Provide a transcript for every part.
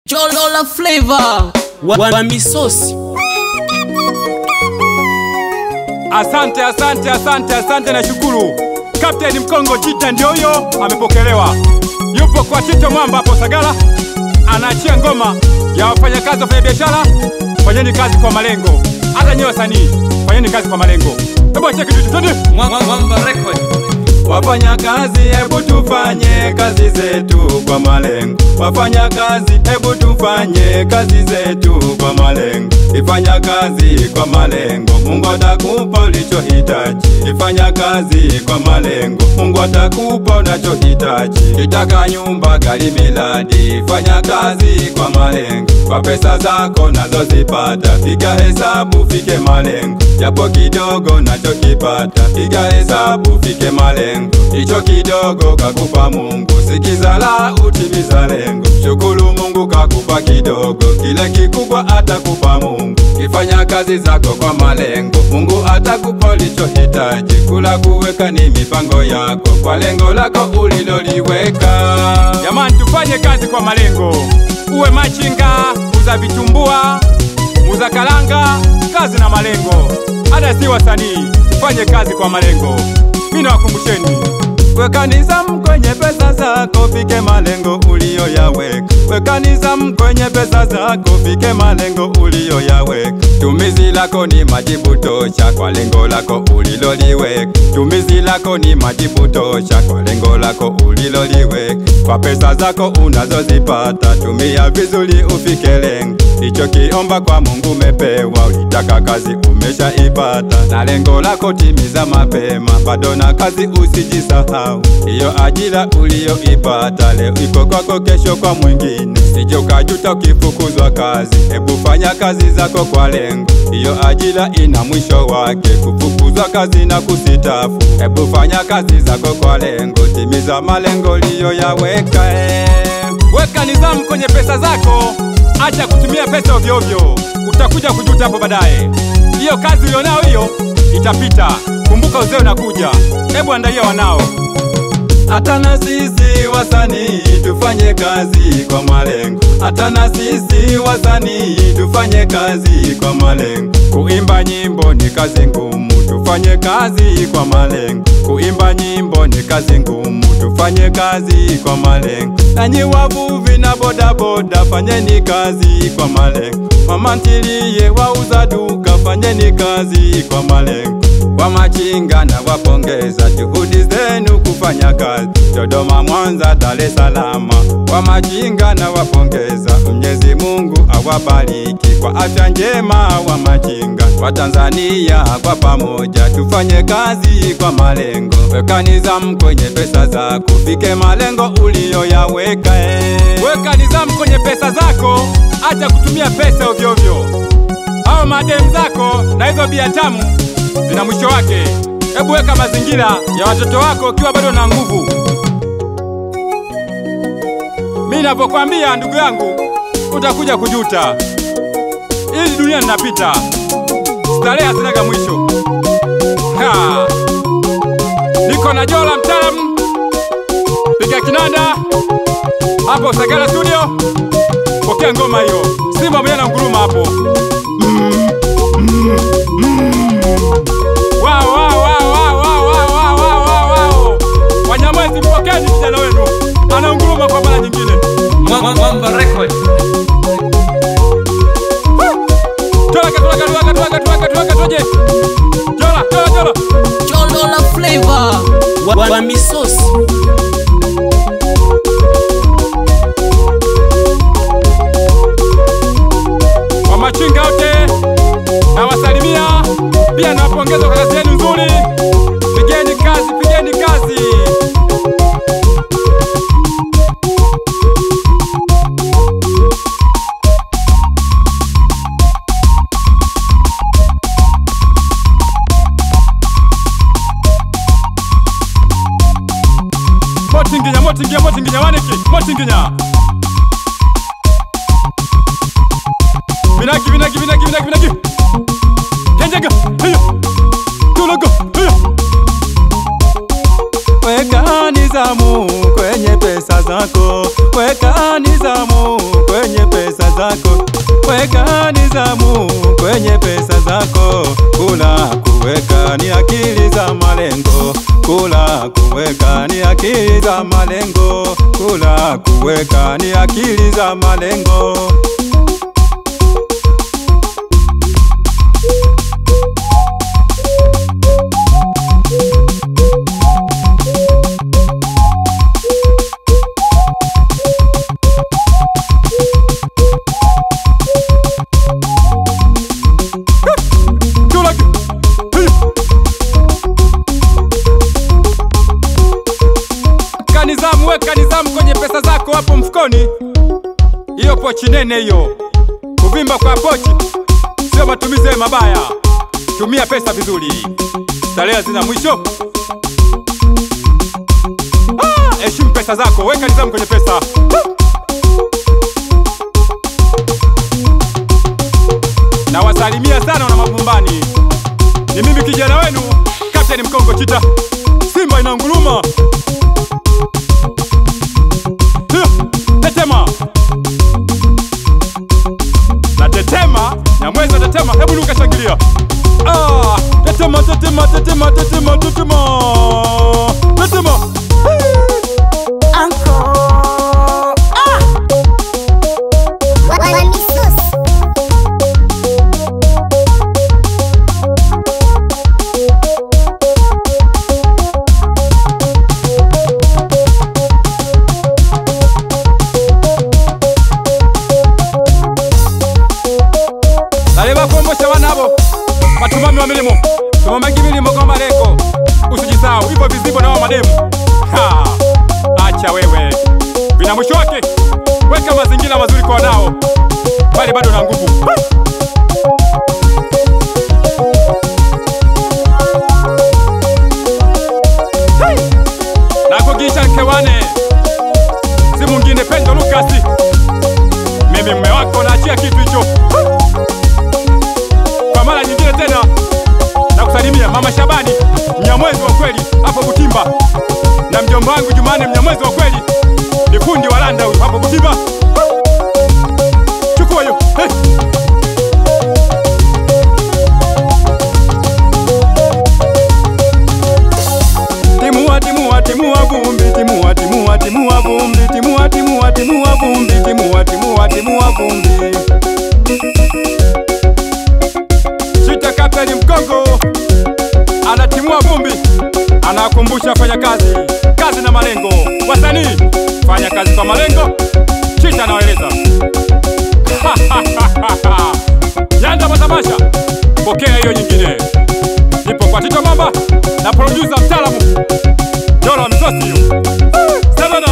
Cholola flavor wa, wa misosi. Asante, asante, asante, asante na shukuru. Kapteni Mkongo Jita ndio huyo amepokelewa, yupo kwa Tito Mwamba hapo Sagala, anaachia ngoma ya wafanyakazi wafanya biashara. Fanyeni kazi kwa malengo, hata nyewe wasanii fanyeni kazi kwa malengo. Hebu achia kitu twende. Mwamba Record. Wafanya kazi, hebu tufanye kazi zetu kwa malengo. Wafanya kazi, hebu tufanye kazi zetu kwa malengo. Ifanya kazi kwa malengo, Mungu atakupa ulichohitaji. Ifanya kazi kwa malengo, Mungu atakupa unachohitaji. Kitaka nyumba, gari, miladi, fanya kazi kwa malengo. Kwa pesa zako nazozipata, piga hesabu, fike malengo. Japo kidogo nachokipata, piga hesabu, fike malengo. Hicho kidogo kakupa Mungu, sikiza la utimiza lengo. Shukuru Mungu kakupa kidogo, kile kikubwa atakupa Mungu. Kifanya kazi zako kwa malengo, Mungu atakupa ulichohitaji. Kula kuweka ni mipango yako, kwa lengo lako uliloliweka. Jamani, tufanye kazi kwa malengo. Uwe machinga, uza vitumbua, uza kalanga, kazi na malengo. Hata si wasanii, tufanye kazi kwa malengo. Mimi nawakumbusheni Weka nizamu kwenye pesa zako, fike malengo uliyoyaweka. Weka nizamu kwenye pesa zako, fike malengo uliyoyaweka. Tumizi lako ni majibu tosha kwa lengo lako uliloliweka. Tumizi lako ni majibu tosha kwa lengo lako uliloliweka. Kwa pesa zako unazozipata, tumia vizuri ufike lengo. Hicho kiomba kwa Mungu umepewa, ulitaka kazi umeshaipata, na lengo lako timiza mapema, bado na kazi usijisahau. Hiyo ajira uliyoipata leo iko kwako, kesho kwa mwingine, sije ukajuta ukifukuzwa kazi. Hebu fanya kazi zako kwa lengo, hiyo ajira ina mwisho wake, kufukuzwa kazi na kusitafu. Hebu fanya kazi zako kwa lengo, timiza malengo uliyoyaweka. eh. Weka nidhamu kwenye pesa zako, acha kutumia pesa ovyo ovyo, utakuja kujuta hapo baadaye. Hiyo kazi ulionao hiyo itapita, kumbuka uzee unakuja. Hebu andalia wanao. Hata na sisi wasanii tufanye kazi kwa malengo. Hata na sisi wasanii tufanye kazi kwa malengo. Kuimba nyimbo ni kazi ngumu, tufanye kazi kwa malengo. Kuimba nyimbo ni kazi ngumu, tufanye kazi kwa malengo. Nanyi wavuvi na bodaboda, fanyeni kazi kwa malengo. Mama ntilie wauza duka, fanyeni kazi kwa malengo wa machinga na wapongeza juhudi zenu kufanya kazi Dodoma, Mwanza, Dar es Salaam. Wa machinga na wapongeza, Mwenyezi Mungu awabariki kwa afya njema. Wa machinga wa Tanzania kwa pamoja tufanye kazi kwa malengo. Weka nizamu kwenye pesa zako, fike malengo uliyoyaweka. eh. Weka nizamu kwenye pesa zako, acha kutumia pesa ovyo ovyo hao madem zako na hizo bia tamu zina mwisho wake. Hebu weka mazingira ya watoto wako ukiwa bado na nguvu. Mimi ninavyokwambia ndugu yangu, utakuja kujuta. Hii dunia ninapita, starehe hazinaga mwisho. Ha! Niko na Jola mtaalamu, piga kinanda hapo Sagala studio, pokea ngoma hiyo. Simba mwenye na nguruma hapo. Wao, wao, wao, wao, wao, wao, wao, wao, wao, wao. Wanyamwezi mpokeni kijana wenu anaunguruma kwa mara nyingine. Mwamba Record. Tuwaka, tuwaka, tuwaka, tuwaka, tuwaka, tuwaka, tuje. Jola, jola, jola. Cholola flavor wa, wa misosi. Kwa machinga wote nawasalimia, pia nawapongeza kwa kazi yenu nzuri. Pigeni kazi, pigeni kazi. Motinginya, motinginya, motinginya, waniki, motinginya. Vinagi, vinagi, vinagi, vinagi, vinagi. Kenjaga, hiyo. Tulaga, hiyo. nizamu kwenye pesa zako, weka nizamu kwenye pesa weka nizamu kwenye pesa zako. Kula kuweka ni akili za malengo, kula kuweka ni akili za malengo, kula kuweka ni akili za malengo. Tulaki. Hey. Kanizamu, weka nizamu kwenye pesa zako hapo mfukoni. Hiyo pochi nene hiyo, kuvimba kwa pochi sio matumizi ya mabaya. Tumia pesa vizuri, starehe zina mwisho. Ah, Heshimu pesa zako, weka nizamu kwenye pesa. Ah. Nawasalimia sana wana Mavumbani, ni mimi kijana wenu Kapteni Mkongo Chita. Simba inanguruma, Hiya, tetema na tetema na mwezi wa tetema, hebu luka shangilia. Ah, tetema tetema tetema tetema tetema tetema. Uncle. Ah! Wamisus. Nali bakumbusha bana abo batumami wa milimo tumamagi milimo kwa malengo, usijisahau hivyo vizibo na wa mademu. Ha, acha wewe, vina mwisho wake. Weka mazingira mazuri kwa wanao, bali bado na nguvu. Hey! Nakugisha nkewane, si mwingine Pendo Lukasi, mimi mme wako, naachia kitu hicho kwa mara nyingine tena na kusalimia mama Shabani mnyamwezi wa kweli hapo Butimba, na mjomba wangu Jumane mnyamwezi wa kweli ni fundi wa landa huyu hapo Butimba. Chukua hiyo hey. Timua, timua, timua vumbi, timua, timua, timua vumbi, timua, timua, timua vumbi, timua, timua, timua vumbi. Chita Kapteni Mkongo anatimua vumbi, anakumbusha fanya kazi, kazi na malengo. Wasanii fanya kazi kwa malengo, Chita anawaeleza Nyanda Matamasha, pokea hiyo nyingine. Nipo kwa Tito Mamba na producer mtaalamu Dora Mzosi hiyo. Sabana.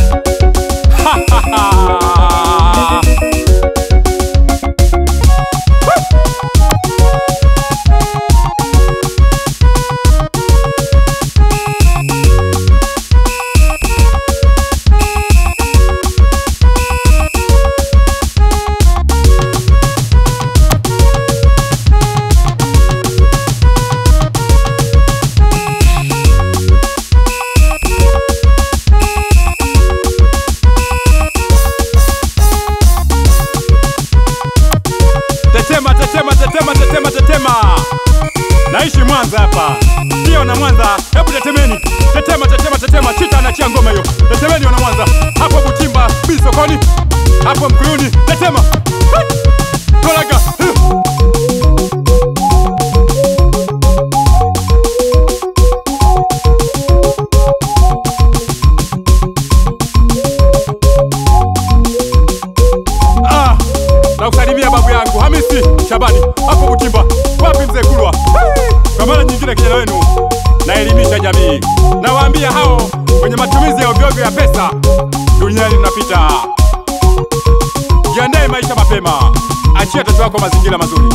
Tetema, tetema, tetema, tetema, tetema. Naishi Mwanza hapa, sio na Mwanza. Hebu tetemeni, tetema, tetema, tetema. Chita anachia ngoma hiyo. Tetemeni wana Mwanza, hapo Butimba, bi sokoni, hapo Mkuyuni. Tetema, Hai! Tolaga. Huh! Ah, na kusalimia babu yangu Hamisi Shabani hapo Butimba. Wapi mzee Kulwa? Hey! Kwa mara nyingine kijana wenu naelimisha jamii, nawaambia hao wenye matumizi ya ovyoovyo ya pesa duniani tunapita. Jiandae maisha mapema, achia watoto wako mazingira mazuri.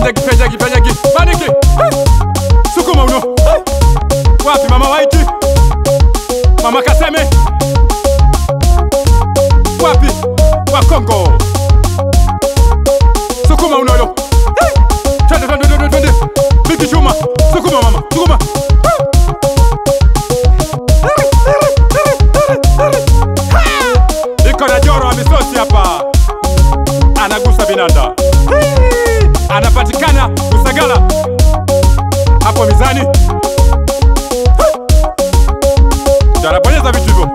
Pejagi, pejagi, pejagi. Paniki. Eh. Sukuma uno. Eh. Wapi mama Waiti? Mama Kaseme. Wapi? Wa Kongo. Sukuma uno yo. Eh. Twende, twende, twende, twende. Biki chuma. Sukuma mama. Sukuma. Iko na Joro wa misosi hapa. Anagusa binanda. Anapatikana Usagala hapo mizani. Tarabonyeza vitu hivyo.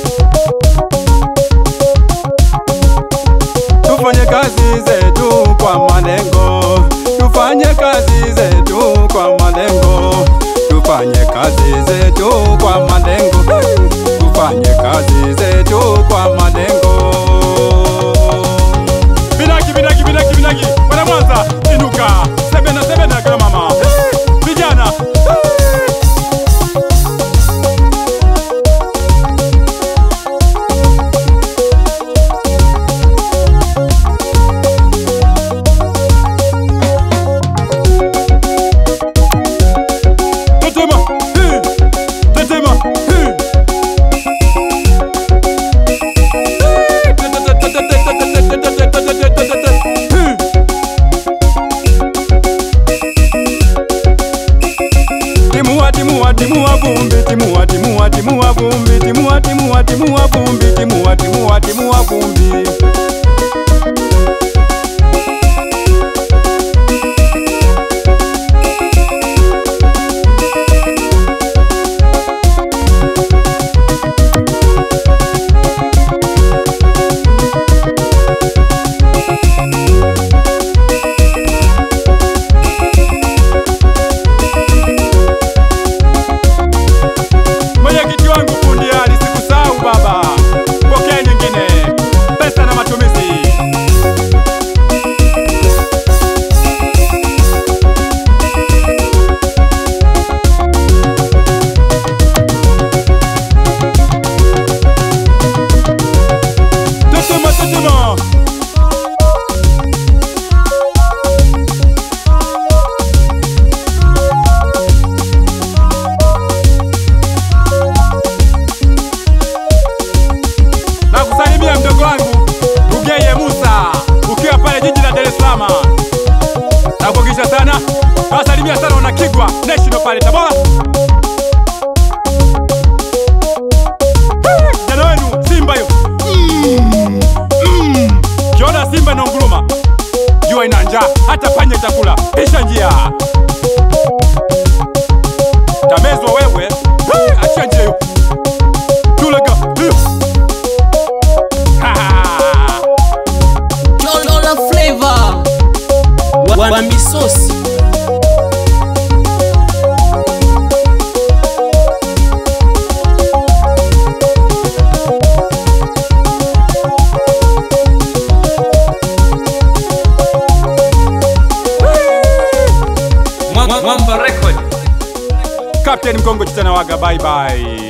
Tufanye kazi zetu kwa malengo, tufanye kazi zetu kwa malengo, tufanye kazi zetu kwa malengo, tufanye kazi zetu kwa malengo. Binagi, binagi, binagi, binagi, wana Mwanza, inuka, sebena, sebena, kina mama, vijana. Tetema, hi, tetema, hi. Timua, timua, timua vumbi, timua, timua, timua vumbi, timua, timua, timua vumbi, timua, timua, timua vumbi. Mwenyekiti wangu fundi Ali, sikusahau baba, pokea nyingine, pesa na matumizi. Tetema, tetema. na kusalimia mdogo wangu Rugeye Musa ukiwa pale jiji la Dar es Salaam. Na kuhakikisha sana nawasalimia sana wana Kigwa National pale Tabora. Eh, Kijana wenu Simba hiyo Mm, mm. kiona Simba inaunguruma, jua ina njaa, hata panya itakula. Pisha njia, tamezwa wewe. Eh, Achia njia hiyo, tulega hiyo. Ha! Lola Flavor wa, wa misosi Mwamba Record. Captain Mkongo Chitana Waga, bye bye.